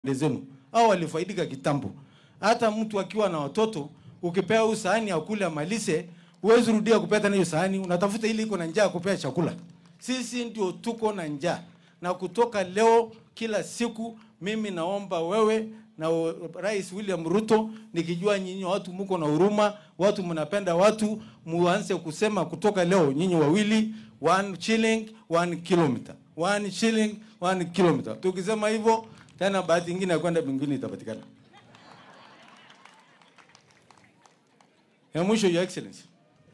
zenu au walifaidika kitambo. Hata mtu akiwa na watoto ukipea huyu sahani akule amalize, huwezi rudia kupea tena hiyo sahani, unatafuta ile iko na njaa kupea chakula. Sisi ndio tuko na njaa, na kutoka leo, kila siku mimi naomba wewe na o- Rais William Ruto, nikijua nyinyi watu mko na huruma, watu mnapenda watu, muanze kusema kutoka leo, nyinyi wawili, one shilling one kilometer, one shilling one kilometer. Tukisema hivyo tena, bahati nyingine ya kwenda mbinguni itapatikana. Ya mwisho, Your Excellency,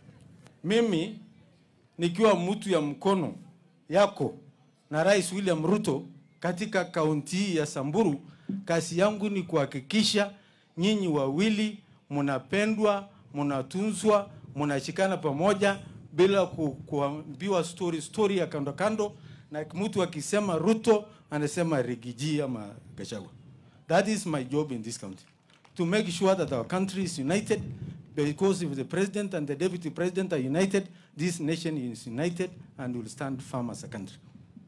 mimi nikiwa mtu ya mkono yako na Rais William Ruto katika kaunti hii ya Samburu, kazi yangu ni kuhakikisha nyinyi wawili mnapendwa, mnatunzwa, mnashikana pamoja bila ku, kuambiwa story story ya kando kando, na mtu akisema Ruto anasema Rigiji ama Gachagua. That is my job in this country to make sure that our country is united because if the president and the deputy president are united, this nation is united and will stand firm as a country.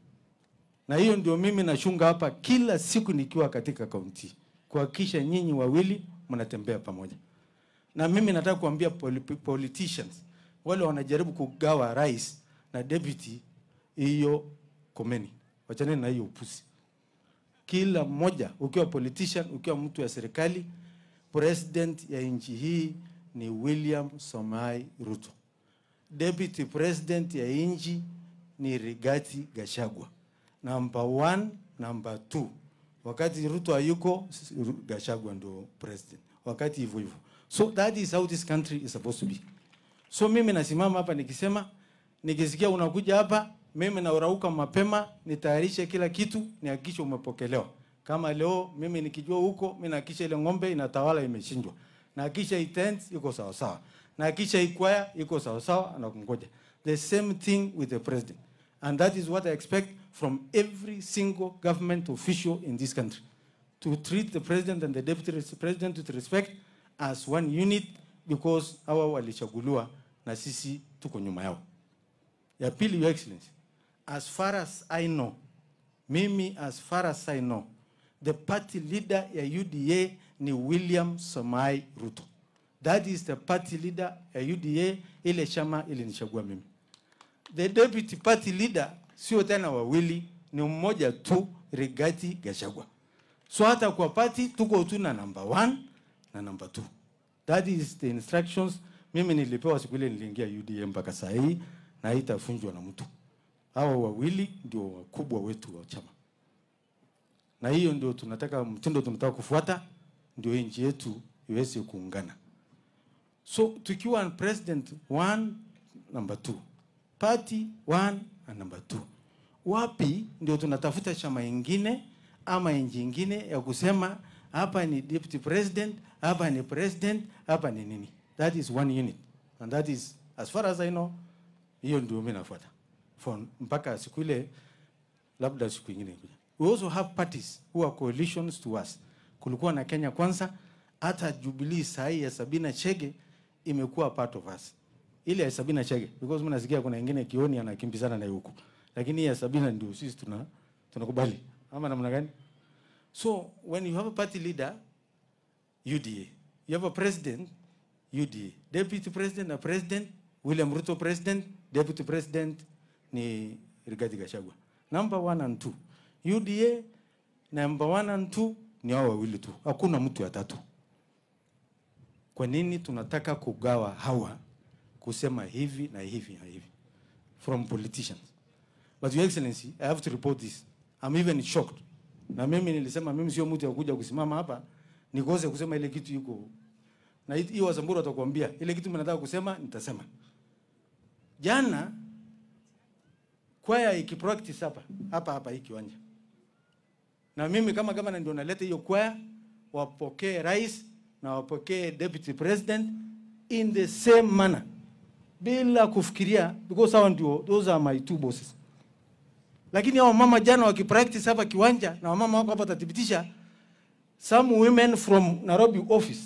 Na hiyo ndio mimi nashunga hapa kila siku nikiwa katika kaunti, kuhakikisha nyinyi wawili mnatembea pamoja. Na mimi nataka kuambia poli politicians wale wanajaribu kugawa rais na deputy, hiyo komeni, wachaneni na hiyo upusi. Kila mmoja, ukiwa politician, ukiwa mtu ya serikali, president ya nchi hii ni William Somai Ruto. Deputy president ya nchi ni Rigathi Gachagua. Number one, number two. Wakati Ruto hayuko, s- Ru- Gachagua ndo president. Wakati hivyo hivyo. So that is how this country is supposed to be. So mimi nasimama hapa nikisema, nikisikia unakuja hapa, mimi naurauka mapema, nitayarishe kila kitu, nihakikishe umepokelewa. Kama leo mimi nikijua huko, mimi nahakikisha ile ng'ombe inatawala imechinjwa. Nahakikisha hii tent iko sawa sawa. Nahakikisha hii kwaya iko sawa sawa anakungoja. The same thing with the president. And that is what I expect from every single government official in this country to treat the president and the deputy res- president with respect as one unit because hawa walichaguliwa na sisi tuko nyuma yao. Ya pili, Your Excellency, as far as I know, mimi as far as I know, the party leader ya UDA ni William Somai Ruto. That is the party leader ya UDA, ile chama ilinichagua mimi. The deputy party leader sio tena wawili, ni mmoja tu, Rigathi Gachagua. So hata kwa party tuko tu na number one na number two. That is the instructions mimi nilipewa siku ile niliingia UDA mpaka saa hii na haitafunjwa na mtu. Hawa wawili ndio wakubwa wetu wa chama, na hiyo ndio tunataka, mtindo tunataka kufuata, ndio nchi yetu iweze kuungana. So tukiwa na president one, number two, party one and number two, wapi ndio tunatafuta chama ingine ama nchi ingine ya kusema hapa ni deputy president, hapa ni president, hapa ni nini? That is one unit and that is as far as I know, hiyo ndio mimi nafuata for mpaka siku ile, labda siku ingine kuja. We also have parties who are coalitions to us. Kulikuwa na Kenya Kwanza, hata Jubilee sahi ya Sabina Chege imekuwa part of us. Ile ya Sabina Chege because mimi nasikia kuna wengine kioni anakimbizana na huko, lakini hii ya Sabina ndio sisi tuna tunakubali ama namna gani? So when you have a party leader UDA, you have a president UDA, deputy president na president William Ruto president, deputy president ni Rigathi Gachagua. Number one and two. UDA number one and two ni hao wawili tu, hakuna mtu ya tatu. Kwa nini tunataka kugawa hawa kusema hivi na hivi na hivi from politicians? But your excellency, I have to report this. I'm even shocked. Na mimi nilisema mimi sio mtu ya kuja kusimama hapa nikose kusema ile kitu yuko na hii- hiyo Wasamburu watakwambia ile kitu mnataka kusema nitasema. Jana kwaya ikipractice hapa hapa hapa hii kiwanja, na mimi kama gavana ndio naleta hiyo kwaya, wapokee rais na wapokee deputy president in the same manner, bila kufikiria, because hao ndio, those are my two bosses. Lakini hao mama jana wakipractice hapa kiwanja, na wamama wako hapa watathibitisha, some women from Nairobi office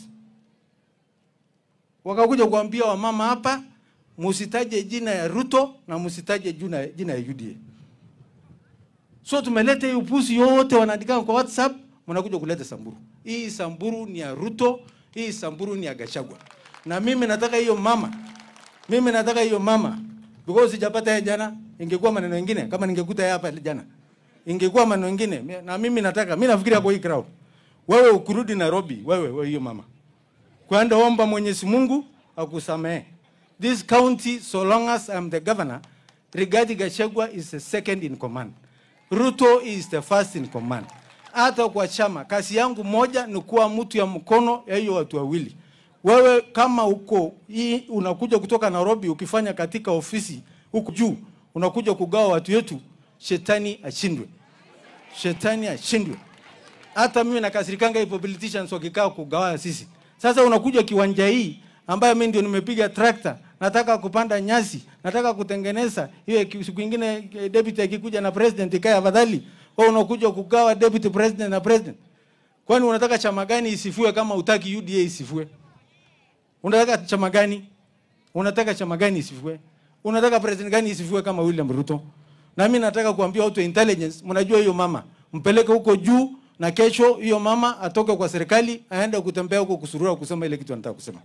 wakakuja kuambia wamama hapa, musitaje jina ya Ruto na musitaje jina, jina ya UDA. So tumeleta hii upuzi yote, wanaandika kwa WhatsApp, mnakuja kuleta Samburu. Hii Samburu ni ya Ruto, hii Samburu ni ya Gachagua. Na mimi nataka hiyo mama, mimi nataka hiyo mama because sijapata yeye jana, ingekuwa maneno mengine kama ningekuta yeye hapa jana, ingekuwa maneno mengine. Na mimi nataka, mimi nafikiria kwa hii crowd, wewe ukurudi Nairobi, wewe wewe hiyo mama, kwenda omba Mwenyezi Mungu akusamehe. This county, so long as I'm the governor, Rigathi Gachagua is the second in command. Ruto is the first in command. Hata kwa chama, kazi yangu moja ni kuwa mtu ya mkono ya hiyo watu wawili. Wewe kama uko hii unakuja kutoka Nairobi ukifanya katika ofisi huku juu, unakuja kugawa watu wetu, shetani ashindwe, shetani ashindwe. Hata mimi nakasirikanga hivyo politicians wakikaa kugawa sisi. Sasa unakuja kiwanja hii ambayo mimi ndio nimepiga trakta, nataka kupanda nyasi, nataka kutengeneza hiyo. Siku nyingine deputy akikuja na president ikae afadhali, wewe unakuja kugawa deputy president na president. Kwani unataka chama gani isifue kama utaki UDA isifue? Unataka chama gani? Unataka chama gani isifue? Unataka president gani isifue kama William Ruto? Na mimi nataka kuambia watu wa intelligence, mnajua hiyo mama, mpeleke huko juu na kesho hiyo mama atoke kwa serikali aende kutembea huko kusurura kusema ile kitu anataka kusema.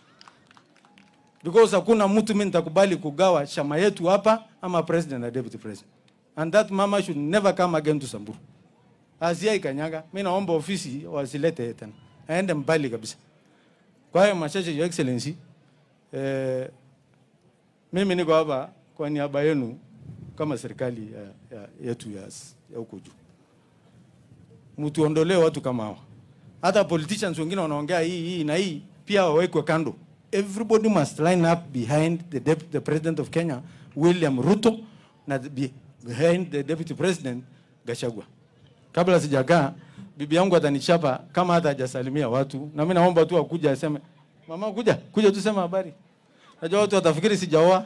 Because hakuna mtu mimi nitakubali kugawa chama yetu hapa ama president na deputy president. And that mama should never come again to Samburu. Asia ikanyaga, mimi naomba ofisi wasilete tena. Aende mbali kabisa. Kwa hiyo machache, Your Excellency, eh, mimi niko hapa kwa niaba yenu kama serikali ya, ya, yetu ya, ya huko juu. Mtuondolee watu kama hawa. Hata politicians wengine wanaongea hii hii na hii pia wawekwe kando. Everybody must line up behind the, dep the president of Kenya William Ruto na the, behind the deputy president Gachagua. Kabla sijakaa bibi yangu atanichapa kama hata hajasalimia watu, na mimi naomba tu akuja aseme, mama, kuja kuja tu sema habari. Najua watu watafikiri sijaoa.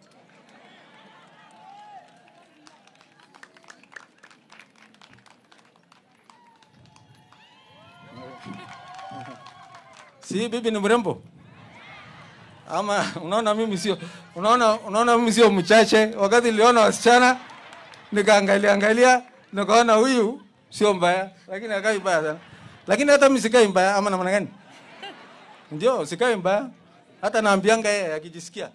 Si bibi ni mrembo ama unaona mimi sio unaona unaona mimi sio mchache. Wakati niliona wasichana nikaangalia angalia nikaona huyu sio mbaya, lakini akai mbaya sana. Lakini hata mimi sikai mbaya ama namna gani? Ndio, sikai mbaya. Hata naambianga yeye akijisikia.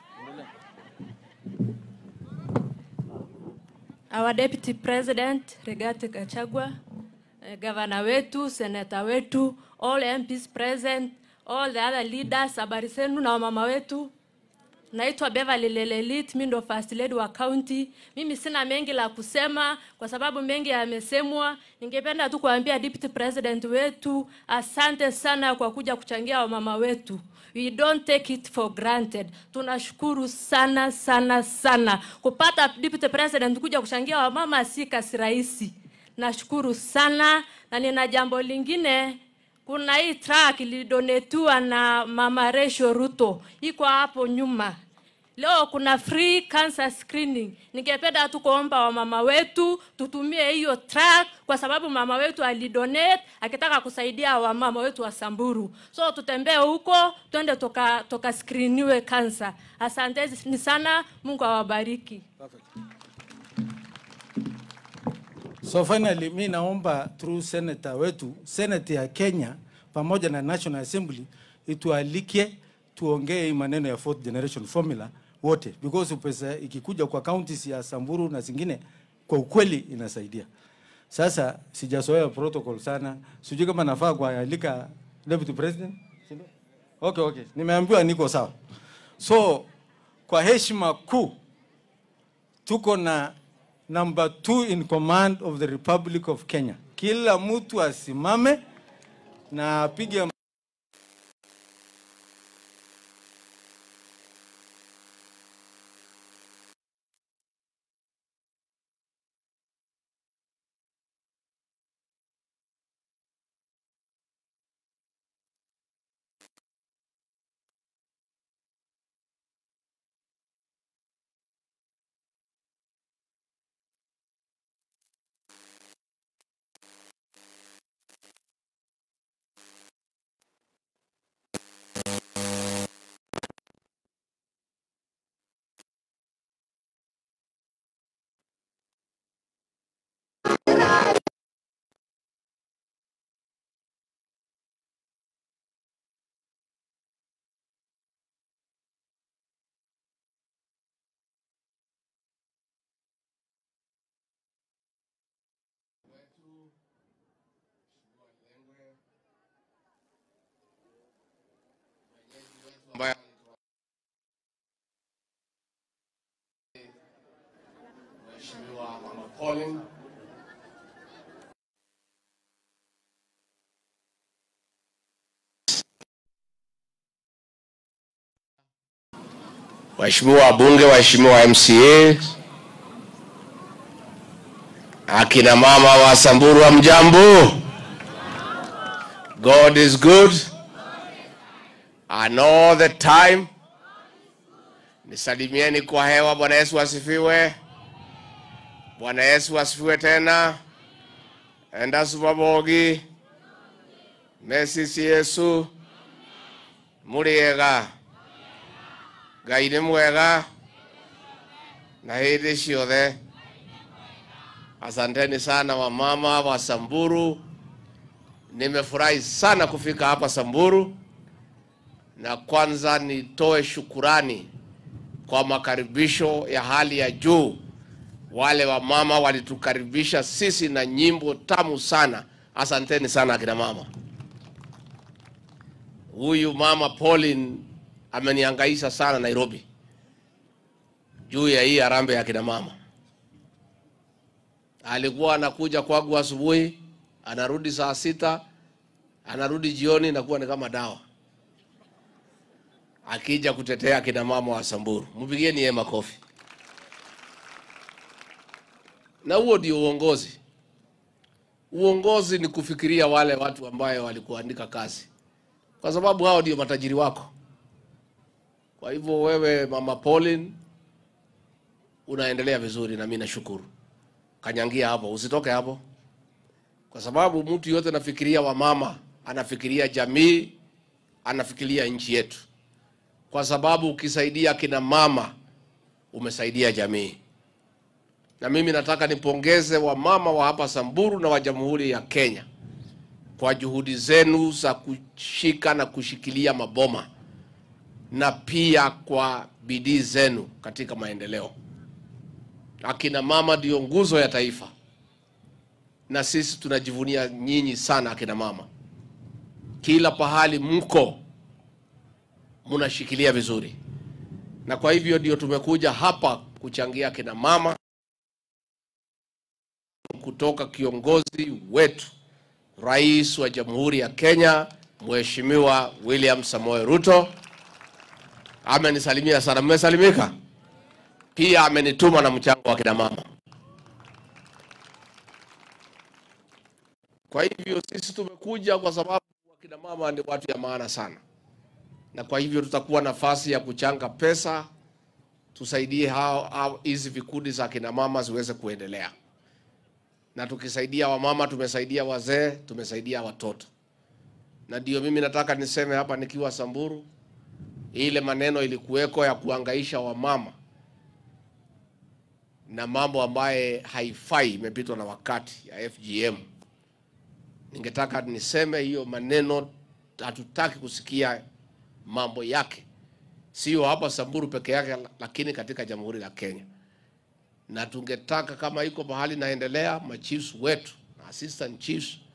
Our Deputy President Rigathi Gachagua, eh, gavana wetu, seneta wetu, all MPs present, all the other leaders, habari zenu na wamama wetu. Naitwa Beverly Lelelit, mimi ndo first lady wa county. Mimi sina mengi la kusema kwa sababu mengi yamesemwa. Ningependa tu kuambia deputy president wetu, asante sana kwa kuja kuchangia wamama wetu. We don't take it for granted. Tunashukuru sana sana sana. Kupata deputy president kuja kuchangia wamama si kasi rahisi. Nashukuru sana na nina jambo lingine kuna hii truck ilidonetiwa na mama Resho Ruto, iko hapo nyuma. Leo kuna free cancer screening. Ningependa tu kuomba wamama wetu tutumie hiyo truck kwa sababu mama wetu alidonate akitaka kusaidia wamama wetu wa Samburu. So tutembee huko twende toka toka screeniwe cancer. Asanteni sana, Mungu awabariki. So finally, mi naomba through senator wetu, senate ya Kenya pamoja na National Assembly itualike tuongee hii maneno ya fourth generation formula wote, because pesa ikikuja kwa counties ya Samburu na zingine, kwa ukweli inasaidia. Sasa sijazoea protocol sana, sijui kama nafaa kualika deputy president. si ndio? Okay, okay, nimeambiwa niko sawa. So kwa heshima kuu tuko na number two in command of the Republic of Kenya. Kila mtu asimame na apige waheshimiwa wabunge, waheshimiwa MCA, akina mama wa Samburu, hamjambo? God is good and all the time. Nisalimieni kwa hewa. Bwana Yesu asifiwe. Bwana Yesu asifiwe tena. endasubabogi mesisi Yesu muriega ngai nĩ mwega na hĩndĩ ciothe asanteni sana wamama wa Samburu nimefurahi sana kufika hapa Samburu na kwanza nitoe shukurani kwa makaribisho ya hali ya juu wale wamama walitukaribisha sisi na nyimbo tamu sana asanteni sana akina mama huyu mama Pauline amenihangaisha sana Nairobi juu ya hii harambee ya kina mama. Alikuwa anakuja kwangu asubuhi, anarudi saa sita, anarudi jioni, inakuwa ni kama dawa, akija kutetea kina mama wa Samburu. Mpigieni yeye makofi. Na huo ndio uongozi. Uongozi ni kufikiria wale watu ambayo walikuandika kazi, kwa sababu hao ndio matajiri wako. Kwa hivyo wewe mama Pauline unaendelea vizuri, na mimi nashukuru. Kanyangia hapo, usitoke hapo, kwa sababu mtu yote anafikiria wamama, anafikiria jamii, anafikiria nchi yetu, kwa sababu ukisaidia kina mama umesaidia jamii. Na mimi nataka nipongeze wamama wa hapa Samburu na wa Jamhuri ya Kenya kwa juhudi zenu za kushika na kushikilia maboma na pia kwa bidii zenu katika maendeleo. Akina mama ndio nguzo ya taifa, na sisi tunajivunia nyinyi sana akina mama. Kila pahali mko mnashikilia vizuri, na kwa hivyo ndio tumekuja hapa kuchangia akina mama kutoka kiongozi wetu Rais wa Jamhuri ya Kenya Mheshimiwa William Samoei Ruto amenisalimia sana. Mmesalimika? Pia amenituma na mchango wa kina mama. Kwa hivyo sisi tumekuja kwa sababu wakina mama ni watu ya maana sana, na kwa hivyo tutakuwa nafasi ya kuchanga pesa tusaidie hao hao hizi vikundi za kina mama ziweze kuendelea, na tukisaidia wamama tumesaidia wazee, tumesaidia watoto, na ndio mimi nataka niseme hapa nikiwa Samburu ile maneno ilikuweko ya kuangaisha wamama na mambo ambaye haifai, imepitwa na wakati ya FGM. Ningetaka niseme hiyo maneno hatutaki kusikia mambo yake, sio hapa Samburu peke yake, lakini katika Jamhuri la Kenya. Na tungetaka kama iko mahali naendelea, machiefs wetu na assistant chiefs